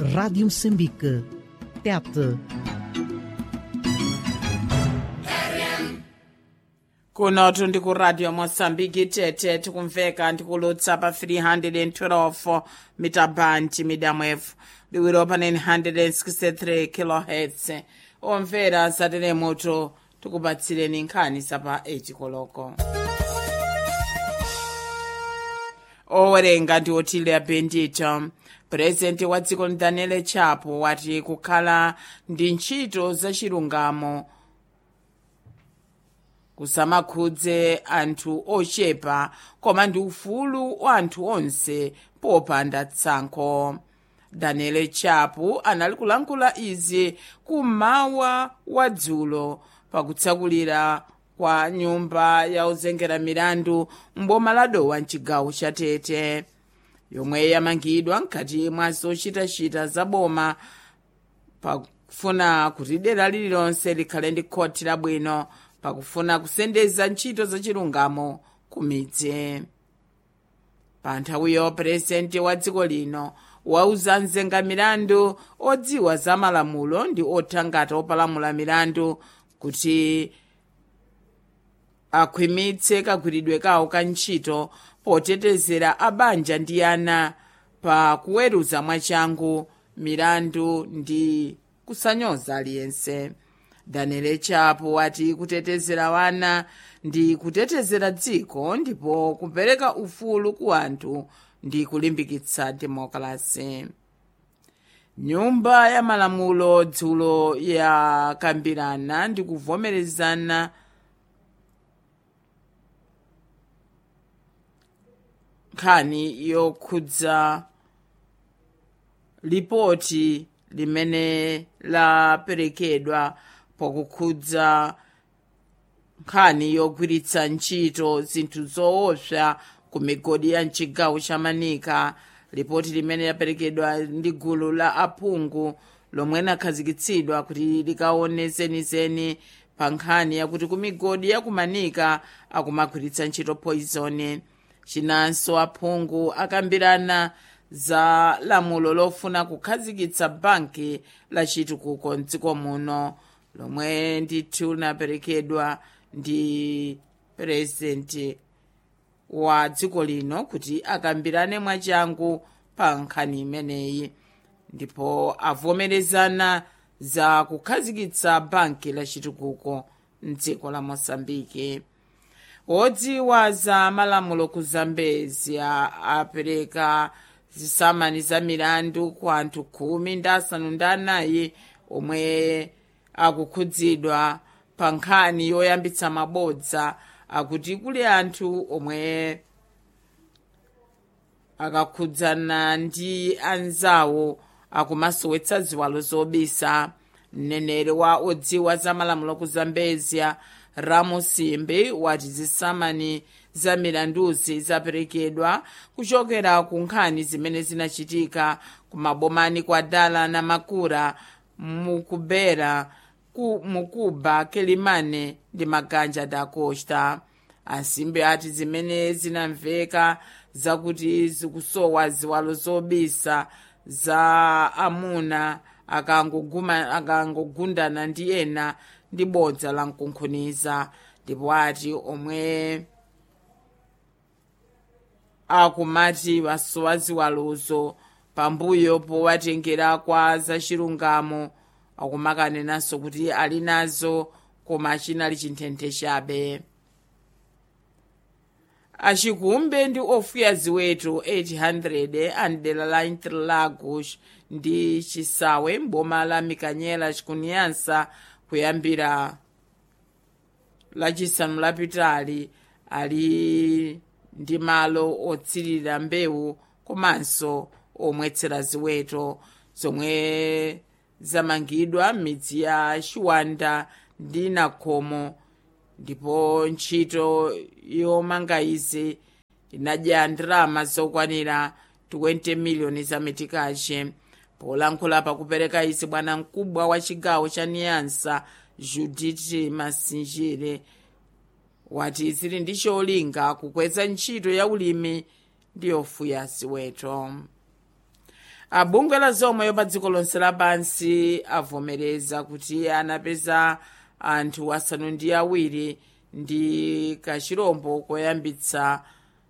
Rádio Moçambique. Tete. kunotu ndi ku radio mosambiki tete tikumveka ndikulutsa pa 312 mitabandi midamwefu liwiro pa 963 kilohertz omvera satelemoto tikupatsireni nkhani zapa 8 koloko owerenga ndi otilia bendito purezidenti wa dziko daniel chapo wati kukhala ndi ntchito zachilungamo kusamakhudze anthu ochepa koma ndi ufulu wa anthu onse popanda tsankho daniel chapo anali kulankhula izi kummawa wa dzulo pakutsakulira kwa nyumba ya ozengera milandu mboma la dowa mchigawo cha tete yomwe yamangidwa mkati mwa zochitachita za boma pakufuna kuti dera lililonse likhale ndi khoti labwino pakufuna kusendeza ntchito zachilungamo ku midzi pa nthawiyo purezidenti wa dziko lino wauza mzenga milandu odziwa za malamulo ndi othangata opalamula milandu kuti akhwimitse kagwiridwe kawo ka ntchito potetezera abanja ndi ana pa kuweruza mwachangu milandu ndi kusanyoza aliyense daniel chapo wati kutetezera wana ndi kutetezera dziko ndipo kupereka ufulu ku anthu ndi kulimbikitsa demokrasi nyumba ya malamulo dzulo yakambirana ndi kuvomerezana nkhani yokhudza lipoti limene laperekedwa pakukhudza nkhani yogwiritsa ntchito zinthu zoopsa ku migodi ya mchigawo cha manika lipoti limene laperekedwa ndi gulu la aphungu lomwe linakhazikitsidwa kuti likaone zenizeni pa nkhani yakuti ku migodi ya kumanika akumagwiritsa ntchito poison chinanso aphungu akambirana za lamulo lofuna kukhazikitsa banki la chitukuko mdziko muno lomwe ndithu linaperekedwa ndi purezidenti wa dziko lino kuti akambirane mwachangu pa nkhani imeneyi ndipo avomerezana za kukhazikitsa banki la chitukuko mdziko la mosambiki wodziwa za malamulo ku zambezia apereka zisamani za milandu ku anthu khumi ndi asanu ndi anayi omwe akukhudzidwa pa nkhani yoyambitsa mabodza akuti kuli anthu omwe akakhudzana ndi anzawo akumasowetsa ziwalo zobisa mneneri wa odziwa za malamulo ku zambezia ramusimbi wati zisamani za milanduzi zaperekedwa kuchokera ku nkhani zimene zinachitika ku mabomani kwa dala na makura mukubera ku mukuba kelimane ndi maganja da costa asimbi ati zimene zinamveka zakuti zikusowa ziwalo zobisa za amuna akangogundana ndi ena ndi bodza la mkunkhuniza ndipo ati omwe akumati wasowa ziwalozo pambuyo powatengera kwa zachilungamo akumakanenanso kuti ali nazo koma chinali chinthenthe chabe achikumbe ndi ofuya ziweto 800 amdera la interlagos ndi chisawe mboma la mikanyela chikunyansa kuyambira lachisanu lapitali ali ndi malo otsirira mbewu komanso omwetsera ziweto zomwe zamangidwa m'midzi ya chiwanda ndi nakhomo ndipo ntchito yomanga izi inadya ndalama zokwanira 20 miliyoni za metikache polankhula pakupereka izi bwana mkubwa wa chigawo cha niyansa judith masinjire wati zili ndi cholinga kukweza ntchito ya ulimi ndi yofuya ziweto abungwe la zomwe pa dziko lonse lapansi avomereza kuti anapeza anthu asanu ndi awiri ndi kachirombo koyambitsa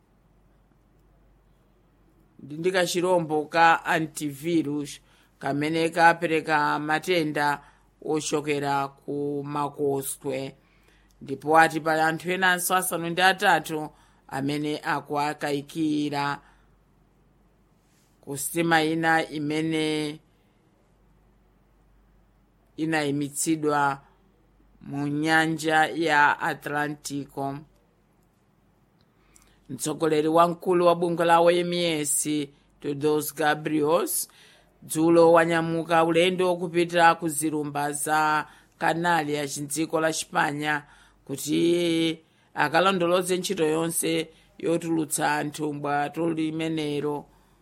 ndi kachirombo ka antivirus kamene kapereka matenda ochokera ku makoswe ndipo ati pali anthu enanso asanu ndi atatu amene akuakayikira ku sitima ina imene inayimitsidwa mu nyanja ya atlantico mtsogoleri wamkulu wa bungwe la oms todos gabriels dzulo wanyamuka ulendo kupita ku zilumba za kanali ya dziko la chipanya kuti akalondoloze ntchito yonse yotulutsa anthu mbwato limenero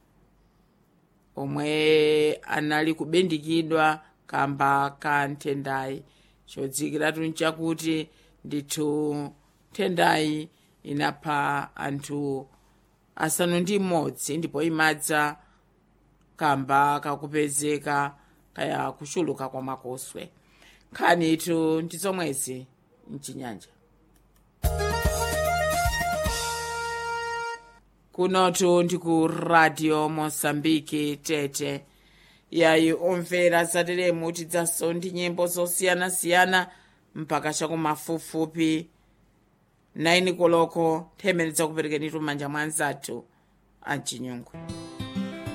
omwe anali kubindikidwa kamba ka nthendayi chodzikiratu nchakuti ndithu nthendayi inapha anthu asanu ndi mmodzi ndipo imadza kamba kakupezeka kaya kuchuluka kwa makoswe nkhani itu ndi zomwezi mchinyanja kunotu ndi ku radio mosambiki tete yayi omvera zateremu tidzaso ndi nyimbo zosiyanasiyana mpaka chakumafupifupi 9 koloko nthemene dzakuperekenitu m'manja mwa anzathu amchinyungu